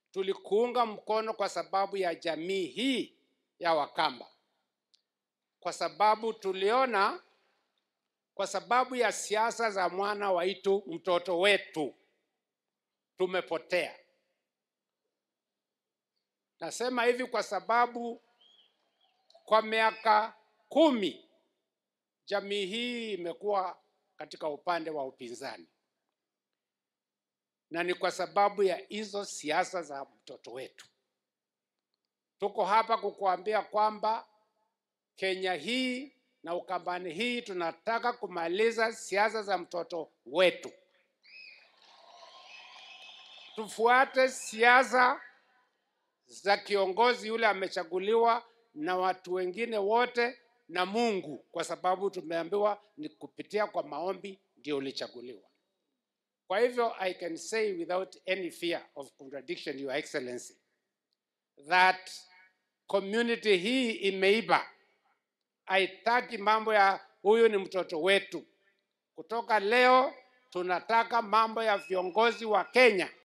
tulikuunga mkono kwa sababu ya jamii hii ya Wakamba, kwa sababu tuliona, kwa sababu ya siasa za mwana waitu, mtoto wetu, tumepotea. Nasema hivi kwa sababu kwa miaka kumi jamii hii imekuwa katika upande wa upinzani, na ni kwa sababu ya hizo siasa za mtoto wetu. Tuko hapa kukuambia kwamba Kenya hii na Ukambani hii tunataka kumaliza siasa za mtoto wetu, tufuate siasa za kiongozi yule amechaguliwa na watu wengine wote na Mungu, kwa sababu tumeambiwa ni kupitia kwa maombi ndio ulichaguliwa. Kwa hivyo I can say without any fear of contradiction, Your Excellency, that community hii imeiba. Haitaki mambo ya huyu ni mtoto wetu. Kutoka leo tunataka mambo ya viongozi wa Kenya